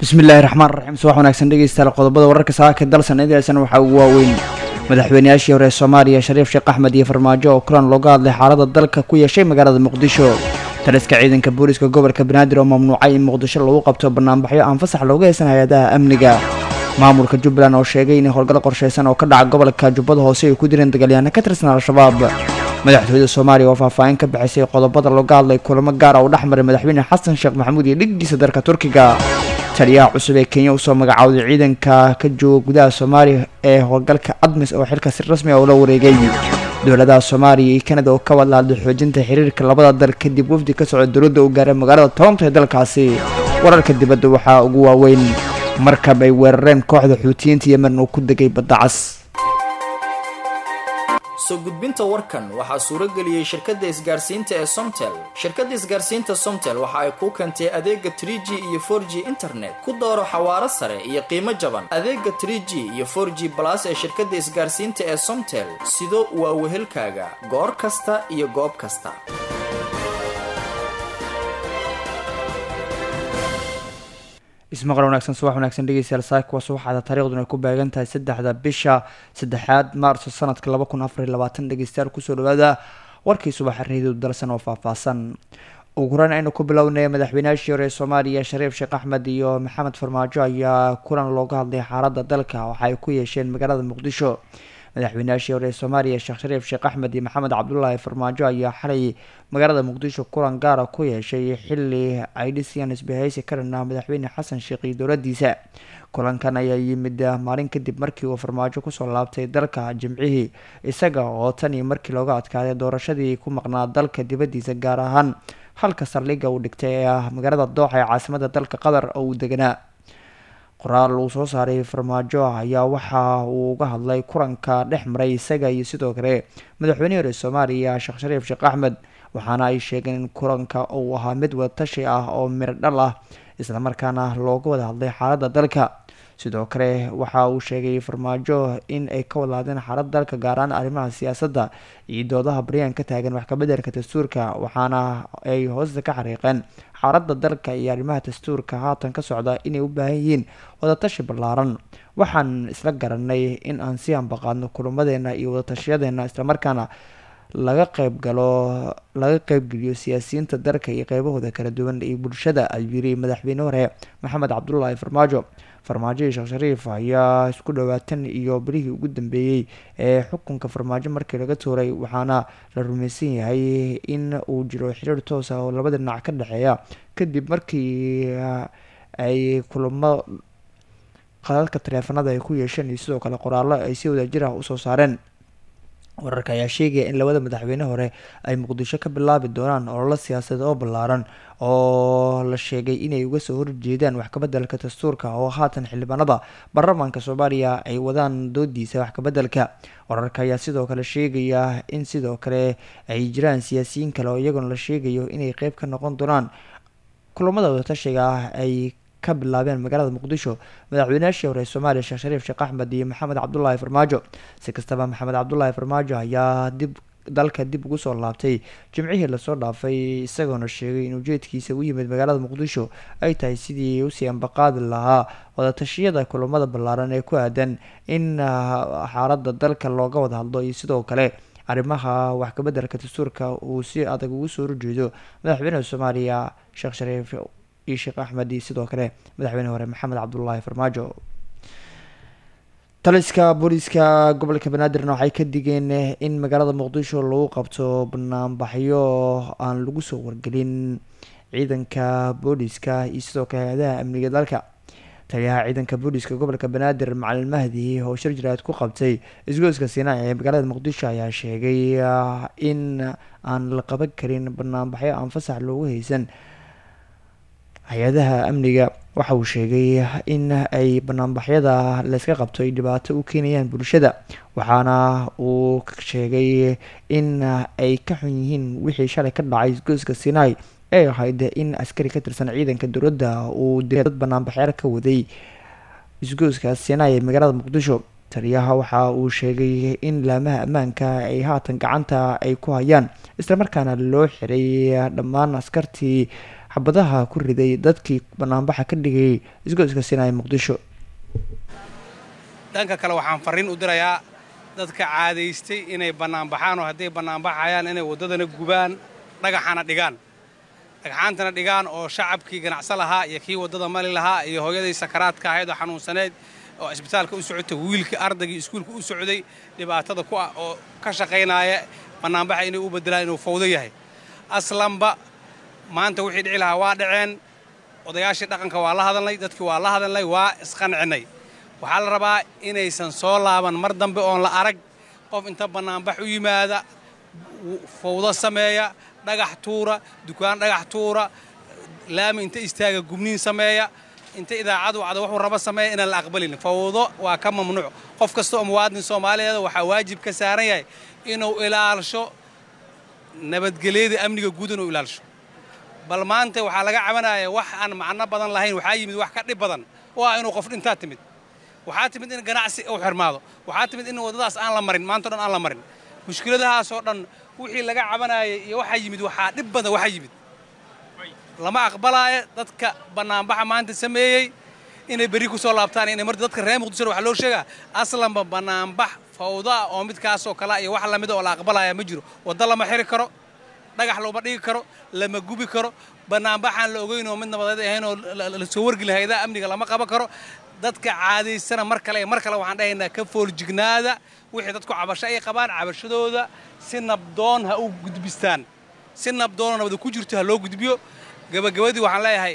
bismillaahi raxmaan raxiim subax wanaagsan dhegeystayaal qodobada wararka saaka dalsan idasan waxaa ugu waaweyn madaxweynayaashii hore ee soomaaliya shariif sheekh axmed iyo farmaajo oo kulan looga hadlay xaalada dalka ku yeeshay magaalada muqdisho taliska ciidanka booliska gobolka banaadir oo mamnuucay in muqdisho lagu qabto banaanbaxyo aan fasax looga haysan hay-adaha amniga maamulka jubbaland oo sheegay in howlgal qorshaysan oo ka dhaca gobolka jubbada hoose ay ku direen dagaalyahanno ka tirsan al-shabaab madaxtooyada soomaaliya oo faahfaahin ka bixisay qodobada looga hadlay kulamo gaara oo dhexmaray madaxweyne xasan sheekh maxamuud iyo dhigdiisa dalka turkiga taliyaha cusub ee kenya usoo magacawday ciidanka ka jooga gudaha soomaaliya ee howlgalka admis oo xilka si rasmi ah ula wareegay dowladaha soomaaliya iyo kanada oo ka wadlaaday xoojinta xiriirka labada dal kadib wafdi ka socda dowladda u gaaray magaalada toronto ee dalkaasi wararka dibadda waxaa ugu waaweyn markab ay weerareen kooxda xuutiyiinta yemen uu ku degay badda cas soo gudbinta warkan waxaa suurageliyey shirkadda isgaarsiinta ee somtel shirkadda isgaarsiinta somtel waxa ay kuu keentay adeega tr g iyo for g internet ku dooro xawaaro sare iyo qiimo jaban adeega tr g iyo for g balas ee shirkadda isgaarsiinta ee somtel sido waa wehelkaaga goor kasta iyo goob kasta ismaqal wanaagsan subax wanaagsan dhegeystayaal saaka waa subaxaada taariikhduna ay ku beegan tahay saddexda bisha saddexaad maarso sanadka laba kun afar iyo labaatan dhegeystayaal kusoo dhawaada warkii subaxa reedidu dalsan oo faahfaahsan ugu horeyn aynu ku bilownay madaxweynayaashii hore ee soomaaliya shariif sheekh axmed iyo maxamed farmaajo ayaa kulan looga hadlay xaaladda dalka waxa ay ku yeesheen magaalada muqdisho madaxweynayaashii hore ee soomaaliya sheekh shariif sheekh axmed iyo maxamed cabdulaahi farmaajo ayaa xalay magaalada muqdisho kulan gaara ku yeeshay xili ay dhisayaan isbahaysi ka dhan ah madaxweyne xasan sheekh iyo dowladiisa kulankan ayaa yimid maalin kadib markii uu farmaajo kusoo laabtay dalka jimcihii isaga oo tan iyo markii looga adkaaday doorashadii ku maqnaa dalka dibadiisa gaar ahaan halka saldhigga uu dhigtay ee ah magaalada dooxa ee caasimada dalka qatar oo uu deganaa qoraal uu soo saaray farmaajo ayaa waxa uu uga hadlay kulanka dhex maray isaga iyo sidoo kale madaxweynihii hore soomaaliya sheekh shariif sheekh axmed waxaana ay sheegeen in kulanka uu ahaa mid wadatashi ah oo miro dhal ah islamarkaana looga wada hadlay xaaladda dalka sidoo kale waxa uu sheegay farmaajo in ay ka wadlaadeen xaaladda dalka gaaraan arrimaha siyaasadda iyo doodaha baryaan ka taagan wax kabedelka dastuurka waxaana ay hoosta ka xariiqeen xaaladda dalka iyo arrimaha dastuurka haatan ka socda inay u baahan yihiin wadatashi ballaaran waxaan isla garanay in aan si ambaqaadno kulamadeena iyo wadatashiyadeena islamarkaana laga qeyb galo laga qeybgeliyo siyaasiyiinta dalka iyo qeybahooda kala duwan iyo bulshada ayuu yiri madaxweyne hore maxamed cabdulaahi farmaajo farmaajo iyo sheekh shariif ayaa isku dhawaatan iyo bilihii ugu dambeeyey ee xukunka farmaajo markii laga tuuray waxaana la rumaysan yahay in uu jiro xiriir toos ah oo labada dhinac ka dhexeeya kadib markii ay kulamo qadadka taleefanada ay ku yeesheen iyo sidoo kale qoraallo ay si wadajir ah usoo saareen wararka ayaa sheegaya in labada madaxweyne hore ay muqdisho ka bilaabi doonaan ololo siyaasadeed oo ballaaran oo la sheegay inay uga soo horjeedaan wax kabedelka dastuurka oo haatan xildhibaanada baarlamaanka soomaaliya ay wadaan doodiisa wax kabedelka wararka ayaa sidoo kale sheegaya in sidoo kale ay jiraan siyaasiyiin kale oo iyaguna la sheegayo inay qeyb ka noqon doonaan kulamada wadatashiga ah ay ka bilaabeen magaalada muqdisho madaxweynayaashii hore soomaaliya sheekh shariif sheekh axmed iyo maxamed cabdulaahi farmaajo si kastaba maxamed cabdulaahi farmaajo ayaa dib dalka dib ugu soo laabtay jimcihii lasoo dhaafay isagoona sheegay in ujeedkiisa u yimid magaalada muqdisho ay tahay sidii usii ambaqaadi lahaa wadatashiyada kulamada ballaaran ee ku aadan in xaaladda dalka looga wada hadlo iyo sidoo kale arrimaha wax kabedelka dastuurka uu si adag ugu soo horjeedo madaxweynaha soomaaliya sheekh shariif iyo sheekh axmed iyo sidoo kale madaxweyne hore maxamed cabdulaahi farmaajo taliska booliiska gobolka banaadirna waxay ka digeen in magaalada muqdisho lagu qabto banaanbaxyo aan lagu soo wargelin ciidanka booliiska iyo sidoo kale hay-adaha amniga dalka taliyaha ciidanka booliiska gobolka banaadir macalin mahdi oo shir jiraad ku qabtay isgoyska siinaa ee magaalada muqdisho ayaa sheegay in aan la qaban karin banaanbaxyo aan fasax loogu haysan hay-adaha amniga waxa uu sheegay in ay banaanbaxyada layska qabto ay dhibaato u keenayaan bulshada waxaana uu sheegay in ay ka xun yihiin wixii shalay ka dhacay isgoyska sinai ee ahayd in askari ka tirsan ciidanka dowladda uu dad banaanbaxyaal ka waday isgoyska sinai ee magaalada muqdisho taliyaha waxa uu sheegay in laamaha ammaanka ay haatan gacanta ay ku hayaan islamarkaana loo xiray dhammaan askartii xabadaha ku riday dadkii banaanbaxa ka dhigayay isgoyska sinaya muqdisho dhanka kale waxaan farriin u dirayaa dadka caadaystay inay bannaanbaxaan oo hadday bannaanbaxayaan inay waddadana gubaan dhagaxana dhigaan dhagxaantana dhigaan oo shacabkii ganacso lahaa iyo kii waddada mali lahaa iyo hooyadii sakaraadka ahayd oo xanuunsaneyd oo isbitaalka u socotay wiilkii ardaygii iskuulka u socday dhibaatada ku ah oo ka shaqaynaaya bannaanbaxa inay u beddelaan inuu fawdo yahay aslanba maanta wixii dhici lahaa waa dhaceen odayaashii dhaqanka waa la hadalnay dadkii waa la hadalnay waa isqancinnay waxaa la rabaa inaysan soo laaban mar dambe oon la arag qof inta bannaanbax u yimaada fawdo sameeya dhagax tuura dukaan dhagax tuura laami inta istaaga gubniin sameeya inta idaacadu wacda wuxuu raba sameeya inaan la aqbalin fawdo waa ka mamnuuc qof kasta oo muwaadin soomaaliyeeda waxaa waajib ka saaran yahay inuu ilaalsho nabadgelyada amniga guud inuu ilaalsho bal maanta waxaa laga cabanaya wax aan macno badan lahayn waxaa yimid wax ka dhib badan oo ah inuu qof dhintaa timid waxaa timid in ganacsi uu xirmaado waxaa timid in waddadaas aan la marin maantao dhan aan la marin mushkiladahaasoo dhan wixii laga cabanayay iyo waxaa yimid waxaa dhib badan waxaa yimid lama aqbalaayo dadka bannaanbaxa maanta sameeyey inay berri ku soo laabtaan inay marta dadka reer muqdishona waxaa loo sheegaa aslanba bannaanbax fawda ah oo midkaasoo kale iyo wax lamida oo la aqbalaya ma jiro waddo lama xiri karo dhagax looma dhigi karo lama gubi karo bannaanbaxaan la ogeyn oo mid nabadeed ahayn oo la soo wargeli hayadaha amniga lama qaban karo dadka caadaysana mar kale mar kale waxaan dhahaynaa ka fooljignaada wixii dadku cabasho ay qabaan cabashadooda si nabdoon ha u gudbistaan si nabdoonoo nabada ku jirto ha loo gudbiyo gabagabadii waxaan leeyahay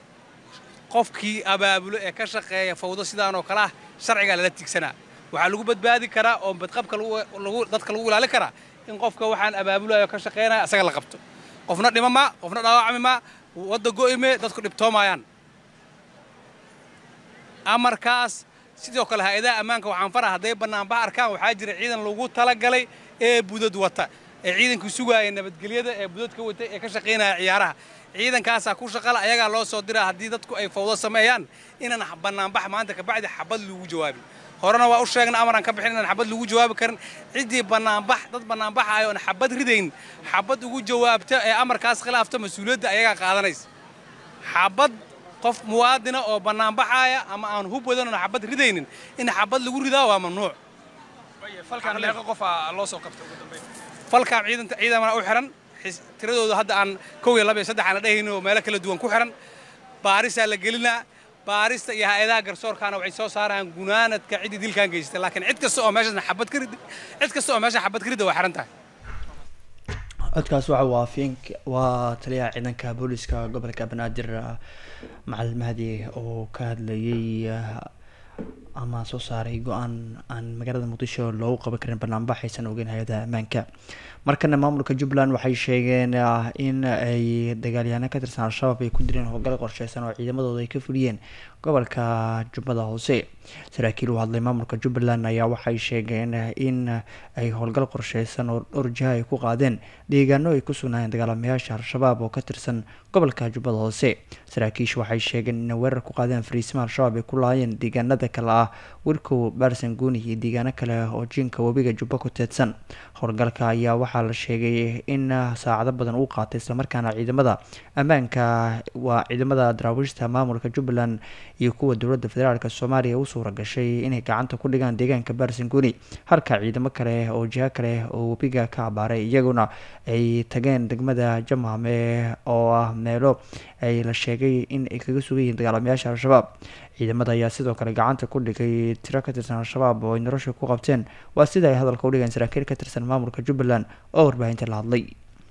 qofkii abaabulo ee ka shaqeeya fawdo sidaan oo kale ah sharcigaa lala tigsanaa waxaa lagu badbaadi karaa oo badqabka dadka lagu ilaali karaa in qofka waxaan abaabulayo ka shaqaynaya asaga la qabto qofna dhima maa qofna dhaawacmi maa wadda go'ime dadku dhibtoomayaan amarkaas sidoo kale hay-adaha ammaanka waxaan fara hadday bannaanbax arkaan waxaa jira ciidan lagu talagalay ee budad wata ee ciidankii sugaaya nabadgelyada ee budadka wata ee ka shaqaynaya ciyaaraha ciidankaasaa ku shaqala ayagaa loo soo diraa haddii dadku ay fawdo sameeyaan inaan bannaanbax maanta kabacdi xabad lagu jawaabin horena waa u sheegna amaraan ka bixin inaan xabad lagu jawaabi karin ciddii bannaanbax dad bannaanbaxayo oon xabad ridayn xabad ugu jawaabta ee amarkaas khilaafta mas-uuliyadda ayagaa qaadanaysa xabad qof muwaadina oo bannaanbaxaaya ama aan hub wadan oon xabad ridaynin in xabad lagu ridaa waa mamnuuc falkaan ciidamana u xihan tiradooda hadda aan kow iyo laba iyo saddex aan la dhehaynin oo meelo kala duwan ku xihan baarisaa la gelinaa baarista iyo hay-adaha garsoorkaana waxay soo saaraan gunaanadka ciddii dilkaan geystay laakiin cid kasta oo meeshaasna xabad ka rid cid kasta oo meesha xabad ka ridda waa xihan tahay codkaas waxa waa fiink waa taliyaha ciidanka booliska gobolka banaadir macalin mahdi oo ka hadlayay ama soo saaray go-aan aan magaalada muqdisho loogu qaban karin banaanbax aysan ogeyn hay-adaha ammaanka markana maamulka jubbaland waxay sheegeen in ay dagaalyahaano ka tirsan al-shabaab ay ku direen howlgal qorsheysan oo ciidamadooda ay ka fuliyeen gobolka jubbada hoose saraakiil u hadlay maamulka jubbaland ayaa waxay sheegeen in ay howlgal qorsheysan oo dhowr jiha ay ku qaadeen deegaano ay ku sugnaayeen dagaalamayaasha al-shabaab oo ka tirsan gobolka jubbada hoose saraakiishu waxay sheegeen inay weerar ku qaadeen fariisima al-shabaab ay ku laayeen deegaanada kale ah wirkow baarsan guuni iyo deegaano kale oo jiinka webiga jubba ku teedsan howlgalka ayaa waxaa la sheegay in saacado badan uu qaatay islamarkaana ciidamada ammaanka waa ciidamada daraawiishta maamulka jubbaland iyo kuwa dowladda federaalk soomaaliya u suura gashay inay gacanta ku dhigaan deegaanka baarsanguuni halka ciidamo kale oo jiho kale oo webiga ka abaaray iyaguna ay tageen degmada jamhame oo ah meelo ay la sheegay in ay kaga sugan yihiin dagaalamayaasha al-shabaab ciidamada ayaa sidoo kale gacanta ku dhigay tiro ka tirsan al-shabaab oo ay nolosha ku qabteen waa sida ay hadalka udhigeen saraakiil ka tirsan maamulka jubbaland oo warbaahinta la hadlay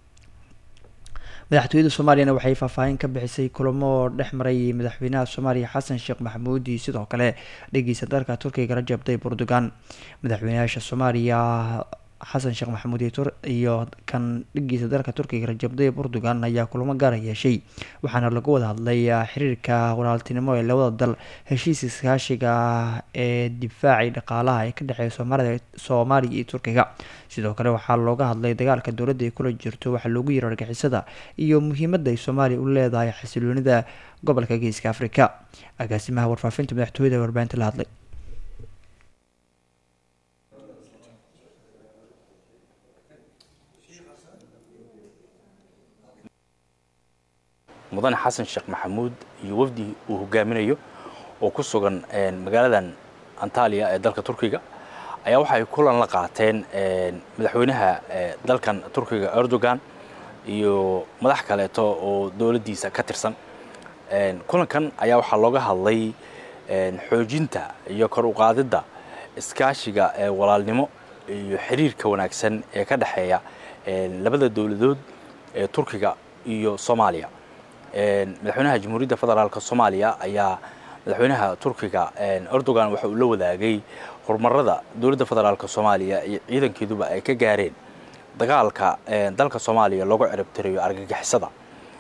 madaxtooyada soomaaliyana waxay faahfaahin ka bixisay kulamo dhex maray madaxweynaha soomaaliya xasan sheekh maxamuud iyo sidoo kale dhegeysa dalka turkiga rajab tayyib erdogan madaxweynayaasha soomaaliya xasan sheekh maxamuud iyo kan dhigiisa dalka turkiga rajab tayyib erdogan ayaa kulamo gaara yeeshay waxaana lagu wada hadlay xiriirka walaaltinimo ee labada dal heshiis iskaashiga ee difaacii dhaqaalaha ee ka dhexeeya soomaalida soomaaliya iyo turkiga sidoo kale waxaa looga hadlay dagaalka dowladda ay kula jirto waxaa loogu yiro argixisada iyo muhiimadda ay soomaaliya u leedahay xasiloonida gobolka geeska afrika agaasimaha warfaafinta madaxtooyada warbaahinta la hadlay mudane xasan sheekh maxamuud iyo wafdi uu hogaaminayo oo ku sugan magaaladan antaliya ee dalka turkiga ayaa waxay kulan la qaateen madaxweynaha dalkan turkiga erdogan iyo madax kaleeto oo dowladdiisa ka tirsan kulankan ayaa waxaa looga hadlay xoojinta iyo kor u qaadidda iskaashiga ee walaalnimo iyo xiriirka wanaagsan ee ka dhexeeya labada dowladood ee turkiga iyo soomaaliya madaxweynaha jamhuuriyadda federaalk soomaaliya ayaa madaxweynaha turkiga erdogan waxa uu la wadaagay horumarada dowladda federaalk soomaaliya iyo ciidankeeduba ay ka gaareen dagaalka dalka soomaaliya loogu ciribtirayo argagixisada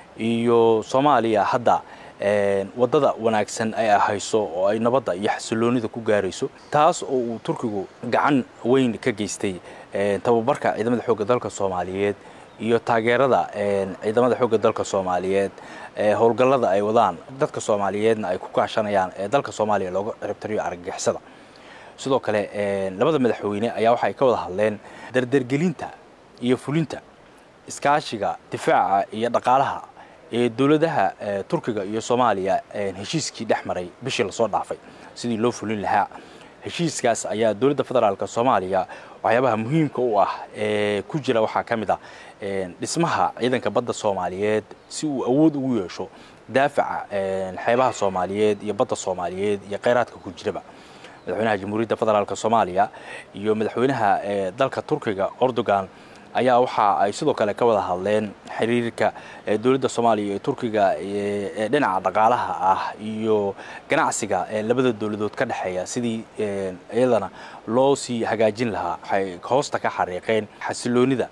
iyo soomaaliya hadda waddada wanaagsan ay ahayso oo ay nabadda iyo xasiloonida ku gaarayso taas oo uu turkigu gacan weyn ka geystay tababarka ciidamada xoogga dalka soomaaliyeed iyo taageerada ciidamada xoogga dalka soomaaliyeed howlgallada ay wadaan dadka soomaaliyeedna ay ku kaashanayaan ee dalka soomaaliya looga ciribtiriyo argagixisada sidoo kale labada madaxweyne ayaa waxay ka wada hadleen dardargelinta iyo fulinta iskaashiga difaaca iyo dhaqaalaha ee dowladaha turkiga iyo soomaaliya heshiiskii dhex maray bishii lasoo dhaafay sidii loo fulin lahaa heshiiskaas ayaa dowladda federaalk soomaaliya waxyaabaha muhiimka u ah ee ku jira waxaa ka mid ah dhismaha ciidanka badda soomaaliyeed si uu awood ugu yeesho daafaca xeebaha soomaaliyeed iyo badda soomaaliyeed iyo kheyraadka ku jiraba madaxweynaha jamhuuriyadda federaalk soomaaliya iyo madaxweynaha dalka turkiga erdogan ayaa waxa ay sidoo kale ka wada hadleen xiriirka dowladda soomaaliya ee turkiga ee dhinaca dhaqaalaha ah iyo ganacsiga labada dowladood ka dhexeeya sidii iyadana loo sii hagaajin lahaa waxay hoosta ka xariiqeen xasiloonida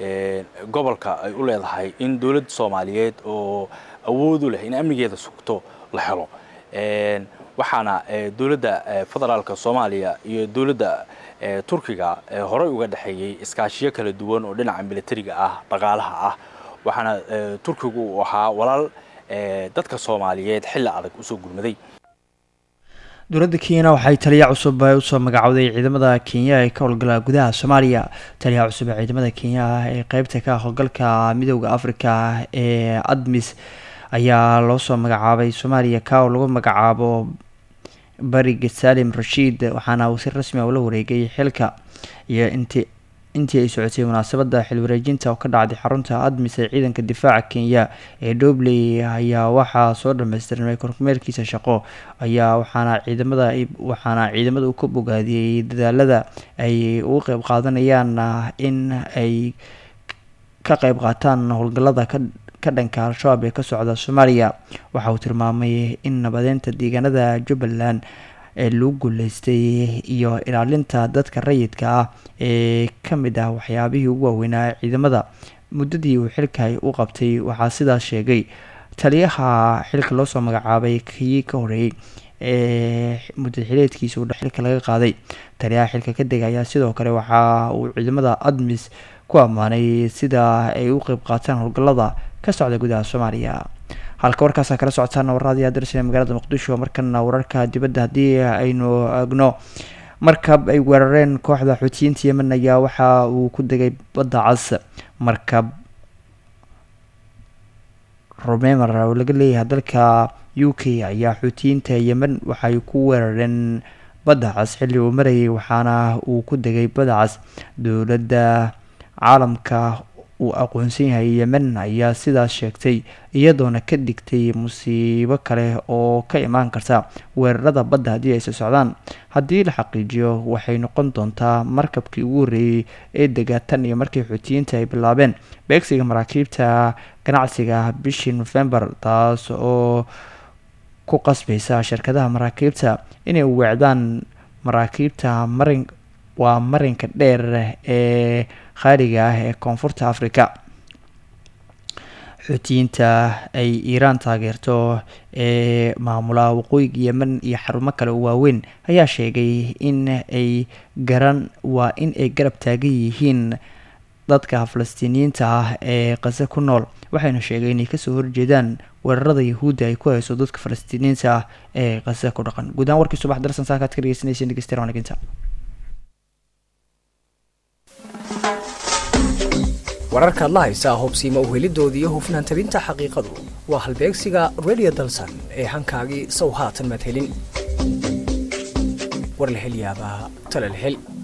gobolka ay u leedahay in dowladda soomaaliyeed oo awoodu leh in amnigeeda sugto la helo waxaana dowladda federaalk soomaaliya iyo dowladda turkiga horey uga dhexeeyey iskaashiyo kala duwan oo dhinaca militariga ah dhaqaalaha ah waxaana turkigu uu ahaa walaal dadka soomaaliyeed xilli adag usoo gurmaday dowladda kenyana waxay taliya cusub usoo magacowday ciidamada kenya ee ka howlgala gudaha soomaaliya taliyaha cusub ee ciidamada kenya ee qeybta ka howlgalka midooda africa ee admis ayaa loo soo magacaabay soomaaliya ka oo lagu magacaabo bariga salim rashiid waxaana uu si rasmi a ula wareegay xilka iyo inti intii ay socotay munaasabada xil wareejinta oo ka dhacday xarunta admis ee ciidanka difaaca kenya ee dobley ayaa waxaa soo dhamaystirmay kormeerkiisa shaqo ayaa waxaana ciidamada waxaana ciidamada uu ka bogaadiyey dadaalada ay ugu qeyb qaadanayaan in ay ka qeyb qaataan howlgalada ka ka dhanka al-shabaab ee ka socda soomaaliya waxa uu tilmaamay in nabadeynta deegaanada jubbaland ee lagu guuleystay iyo ilaalinta dadka rayidka ah ee ka mid ah waxyaabihii ugu waaweynaa ciidamada muddadii uu xilka u qabtay waxaa sidaas sheegay taliyaha xilka loosoo magacaabay kii ka horeeyey ee mudad xileedkiisa uu xilka laga qaaday taliyaha xilka ka dega ayaa sidoo kale waxa uu ciidamada admis ku ammaanay sida ay u qeyb qaataan howlgalada ka socda gudaha soomaaliya halka warkaasa kala socotaan warradii adirsan magaalada muqdisho markana wararka dibadda haddii aynu agno markab ay weerareen kooxda xuutiyiinta yemen ayaa waxa uu ku degay badda cas markab romemer oo laga leeyahay dalka u k ayaa xuutiyiinta yemen waxay ku weerareen badda cas xilli uu marayay waxaana uu ku degay badda cas dowladda caalamka uu aqoonsan yahay yemen ayaa sidaas sheegtay iyadoona ka digtay musiibo kale oo ka imaan karta weerarada badda haddii aysa socdaan haddii la xaqiijiyo waxay noqon doontaa markabkii ugu horreeyey ee dega tan iyo markii xuutiyiinta ay bilaabeen beegsiga maraakiibta ganacsiga bishii nofembar taas oo ku qasbaysa shirkadaha maraakiibta inay weecdaan maraakiibta marin waa marinka dheer ee khaaliga ah ee koonfurta africa xuutiyiinta ay iiraan taageerto ee maamula waqooyiga yemen iyo xarumo kale oo waaweyn ayaa sheegay in ay garan waa in ay garab taagan yihiin dadka falastiiniyiinta ah ee qase ku nool waxayna sheegay inay kasoo horjeedaan weerarada yahuudda ay ku hayso dadka falastiiniyiinta ah ee qase ku dhaqan guud ahaan warkii subax darsan saakaad ka dhegeysanaysa dhegeystayaal wanaginta wararkaad la haysaa hubsiima uhelidoodii iyo hufnaan tabinta xaqiiqadu waa halbeegsiga radio dalsan ee hankaagii sow haatan maad helin war la hel yaabaa tala la hel